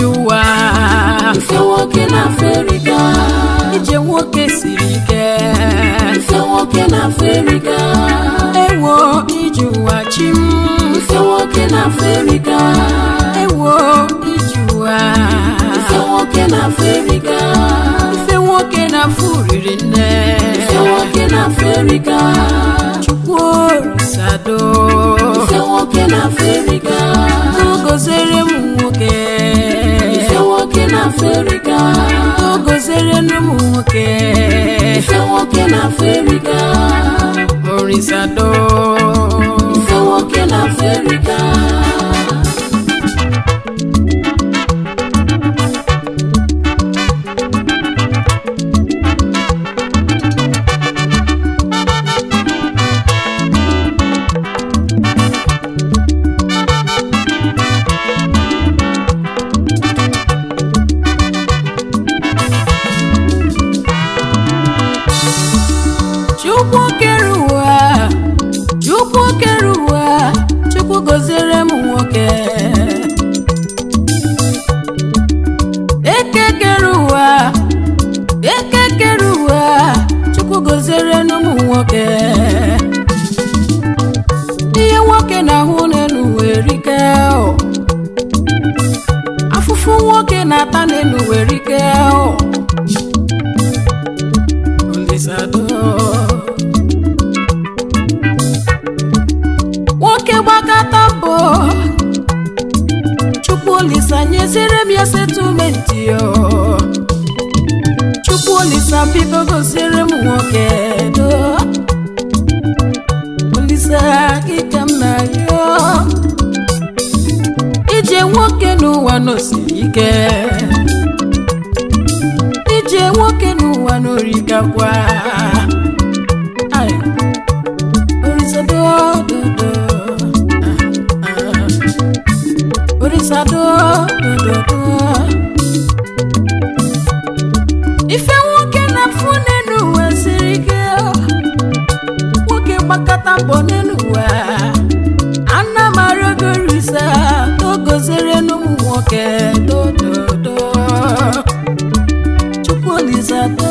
ije ụwa ife nwoke na afrịka ije nwoke siri ike ife nwoke na afrịka ewo ije ụwa chi m ife nwoke na afrịka ewo ije ụwa ife nwoke na afrịka ife nwoke na-afụ riri nne ife nwoke na afrịka chukwu orisado ife nwoke na afrịka gozere m nwoke ife nwoke na afrịka gozere m nwoke ife nwoke na afrịka orisado ife nwoke na afrịka chukwu kere ụwa chukwu kere ụwa chukwu gozere m nwoke eke kere ụwa eke kere ụwa chukwu gozere m nwoke ihe nwoke na-ahụ n'elu werike o afụfụ nwoke na-ata n'elu werike o Olisado. nwoke gbakọta mbọ chukwu olisa nyezere m ya setumenti yo chukwu olisa biko gosiere m nwoke do olisa gị ka m na yo ije nwoke n'ụwa n'osiri ike ije nwoke n'ụwa n'orikakwa Ai. Orisado, do, do. Ah, ah. Orisado, do, do, do. ife nwoke na-afụ n'elu ụwa siri ike nwoke gbakọta mbọ n'elu ụwa ana m arịọgo risa togozere n'ụmụ nwoke dododo chukwu olisado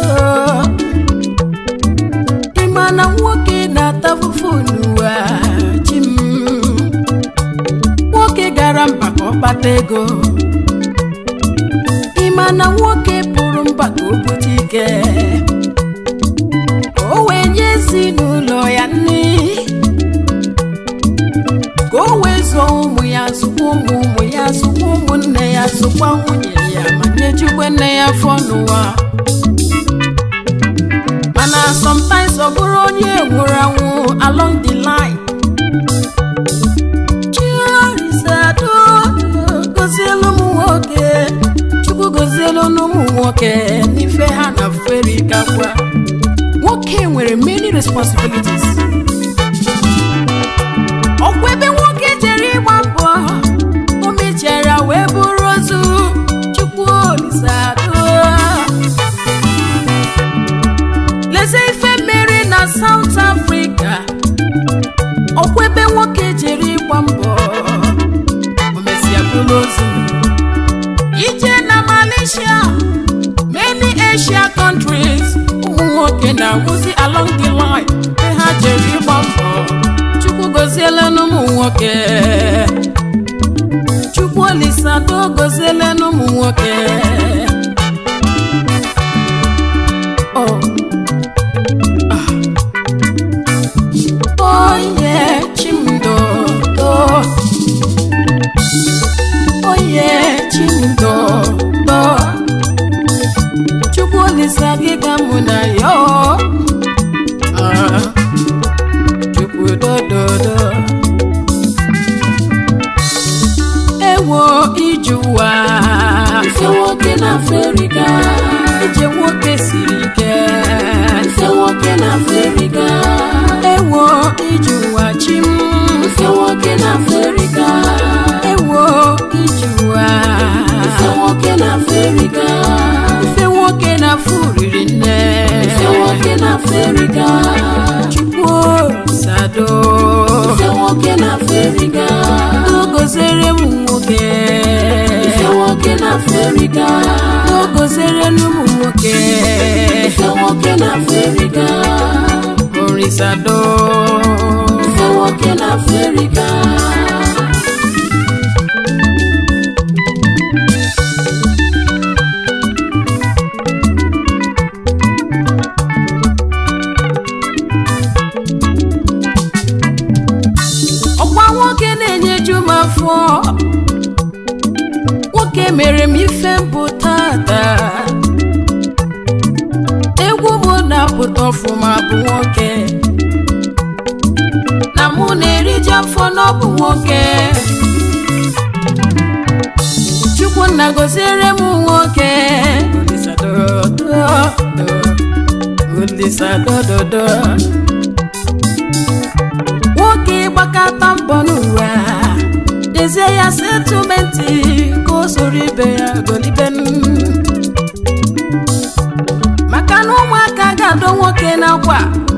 ịma na nwoke na-ata fufu n'ụwa chi m nwoke gara mba ka ọ kpata ego ịma na nwoke pụrụ mba ka o bute ike ka o wee nye ezinụlọ ya nri ka o wee zụọ ụmụ ya zụkwa ụmụ ụmụ ya zụkwa ụmụnne ya zụkwa nwunye ya ma nyejukwe nne ya afọ n'ụwa mana sometimes ọ bụrụ onye nwụrụ anwụ along the line chirizado gozielu ụmụ nwoke chukwu gozielu n'ụmụ nwoke n'ife ha na ferikakwa nwoke nwere many responsibilities ọkwa ebe nwoke jere ịgba mbọ o mechara wee bụrụ ozu chukwu olisado leze ife mmeri na South Africa ọkwa ebe nwoke jere ịgba mbọ o mesịa bụrụ ozu ije na Malaysia many Asia countries ụmụ nwoke na-anwụzi along the line ebe ha jere ịgba mbọ chukwu goziele n'ụmụ nwoke chukwu olisado goziele n'ụmụ nwoke oh. Oye chimdodo Oye chimdodo Chukwu olisa gị ka mụ na yo Ah, Chukwu dododo Ewo ije ụwa ife nwoke na afrịka ije nwoke siri ike ife nwoke na afrịka ewo ije ụwa chi m ife nwoke na afrịka ewo ije ụwa ife nwoke na afrịka ife nwoke na-afụ riri nne ife nwoke na afrịka chukwu sado ife nwoke na afrịka gozere m nwoke ife nwoke na afrịka Afrịka o gozere n'ụmụ nwoke ife nwoke na Afrịka orisado ife nwoke na Afrịka ọkwa nwoke na-enyeju m afọ nwoke mere m ife mbụ tata egwu m na-apụta ọfụma bụ nwoke na mụ na-eriju afọ n'ọbụ nwoke chukwunna goziere m nwoke olisadododo nwoke gbakọta mbọ n'ụwa dezie ya setụmentị ka o soro ibe ya goliben maka na ụmụaka ga-adọ nwoke n'akwa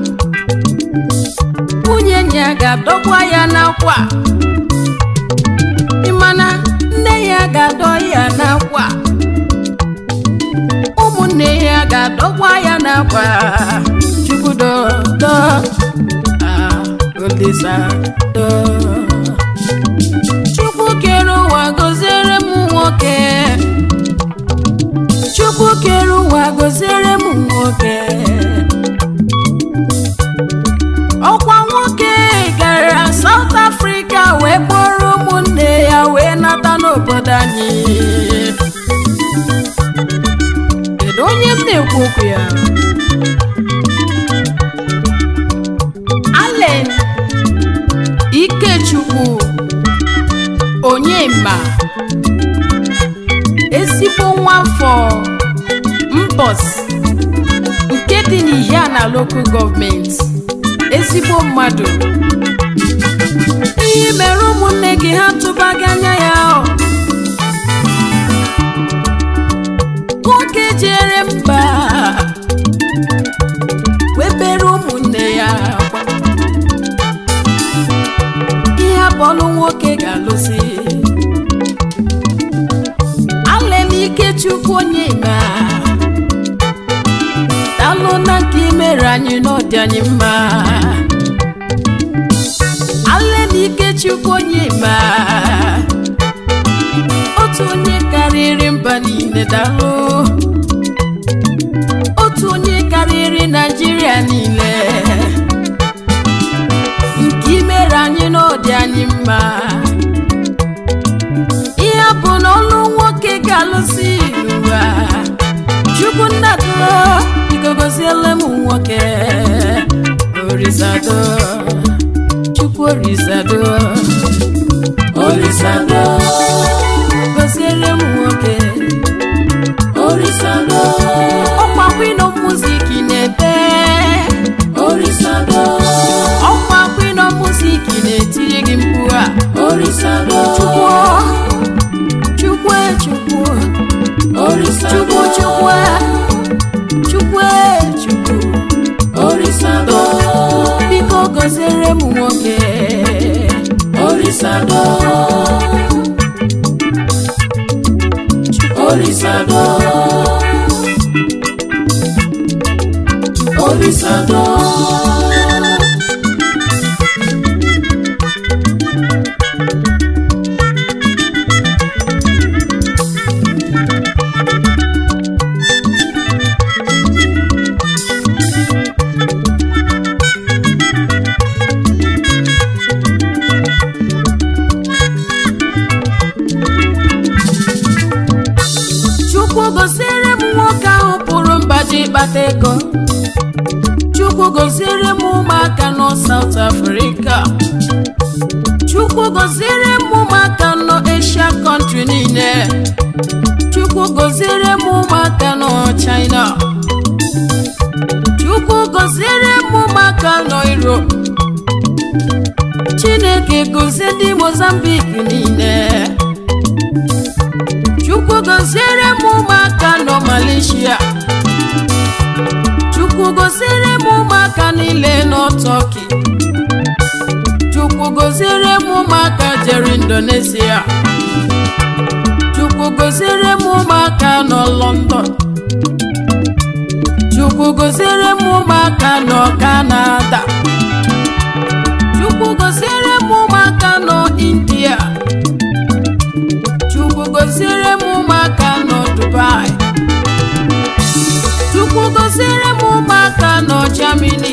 nwunye ya ga-adọkwa ya n'akwa ịmana nne ya ga-adọ ya n'akwa ụmụnne ya ga-adọkwa ya n'akwa chukwudodo Olisado Chukwu kere ụwa gọziere m nwoke Chukwu kere ụwa gọziere m nwoke ọkwa nwoke gara South Africa wee kpọrọ ụmụnne ya wee nata n'obodo anyị kedu onye m na-ekwu okwu ya Allen Ikechukwu Onyema ezigbo nwafọ Mbọs nke dị n'Ihiana Local Government ezigbo mmadụ ihe mere ụmụnne gị ha tụbaghị anya ya ọ. nwoke jere mba webere ụmụnne ya akwa ihe abọlụ nwoke ga-alụzi alem ikechukwu onye ma dalụ na nke imere anyị n'ọdị anyị mma alem ikechukwu onye ma otu onye karịrị mba niile dalụ otu onye karịrị naijiria niile nke imere anyị n'ọdị anyị mma ihe bụ na ọlụ nwoke ga-alụsi n'ụwa chukwu nnado biko goziele m nwoke orizado chukwu orizado Orisado goziere m nwoke Orisado ọkwa kwino muziki na-ebe Orisado ọkwa kwino muziki na-etiri gị mkpu a Orisado chukwu chukwu Orisado chukwu chukwu chukwu chukwu Orisado biko gọziere m nwoke Orisado Orisado Orisado chukwu gọziere m nwoke ahụ pụrụ mba ji kpata ego chukwu gọziere m ụmụaka nọ South Africa chukwu gọziere m ụmụaka nọ Asia country niile chukwu gọziere m ụmụaka nọ China chukwu gọziere m ụmụaka nọ Europe chineke gọzie ndị Mozambique niile chukwu gọziere m ụmụaka nọ Malaysia chukwu gọziere m ụmụaka niile nọ Turkey chukwu gọziere m ụmụaka jere Indonesia chukwu chukwu goziere m ụmụaka nọ london chukwu goziere m ụmụaka nọ kanada chukwu goziere m ụmụaka nọ india chukwu goziere m ụmụaka nọ dubai chukwu goziere m ụmụaka nọ germany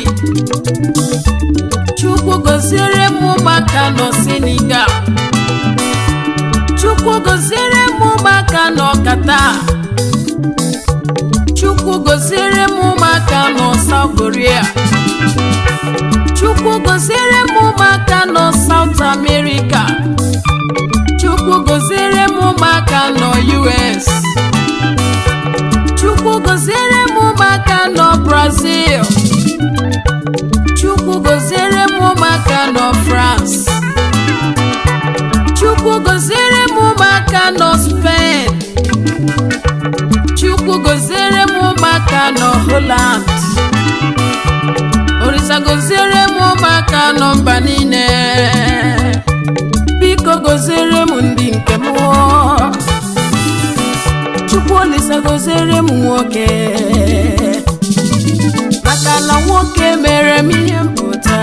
chukwu goziere m ụmụaka nọ senegal chukwu goziere m ụmụaka nọ qatar chukwu goziere m ụmụaka nọ south korea chukwu goziere m ụmụaka nọ south america chukwu goziere m ụmụaka nọ us chukwu goziere m ụmụaka nọ brazil chukwu goziere m ụmụaka nọ france chukwu goziere m ụmụaka nọ spain chukwu goziere m ụmụaka nọ holland orisa goziere m ụmụaka nọ mba niile biko goziere m ndị nke m chukwu olisa goziere m nwoke maka na nwoke mere m ihe mpụta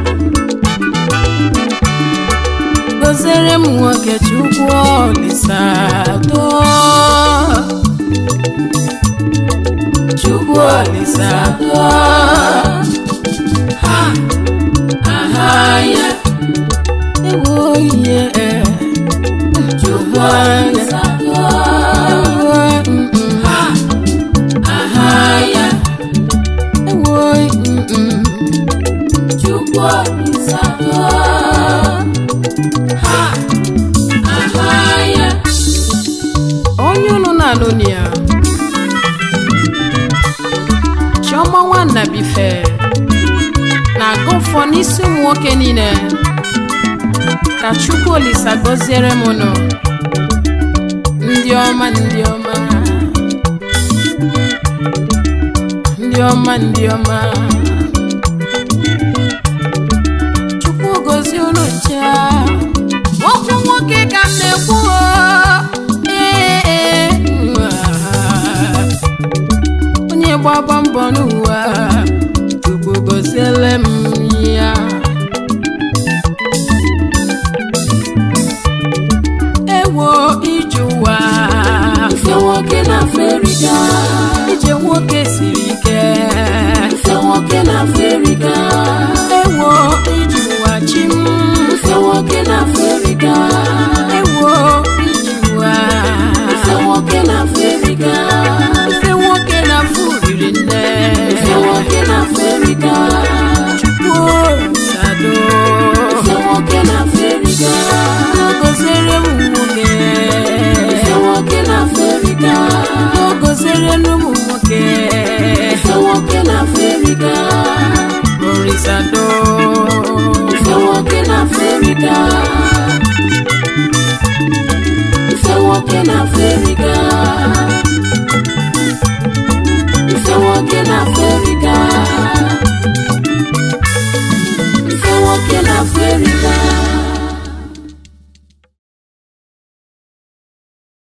goziere m nwoke chukwu olisa doo chukwu olisa doo ha aha ya ewo ihe chukwu olisa doo ha aha ya ewo mm chukwu olisa doo ha aha ya onye unu na-alụni ya chiọma nwanna bife na-aga ụfọ n'isi ụmụ nwoke niile ka chukwu olisa gọziere m nụ ndị ọma ndị ọma ndị ọma ndị ọma chukwu gozie unu nche okwu nwoke ka m na-ekwu o. Ee, ee, nwaa. onye gbagba mbọ n'ụwa chukwu goziele m ya ewo ije ụwa Ife nwoke na Afrịka, ije nwoke siri ike ife nwoke na Afrịka, ewo ije ụwa chi m ife nwoke na Afrịka, ewo ije ụwa ife nwoke na Afrịka, ife nwoke na-afụ riri nne ife nwoke na Afrịka, chukwu sado ife nwoke na Afrịka, goziere m nwoke ife nwoke na Afrịka, goziere m nwoke ife nwoke na Afrịka, orisado ife nwoke na Afrịka, ife nwoke na Afrịka, ife nwoke na Afrịka, ife nwoke na Afrịka.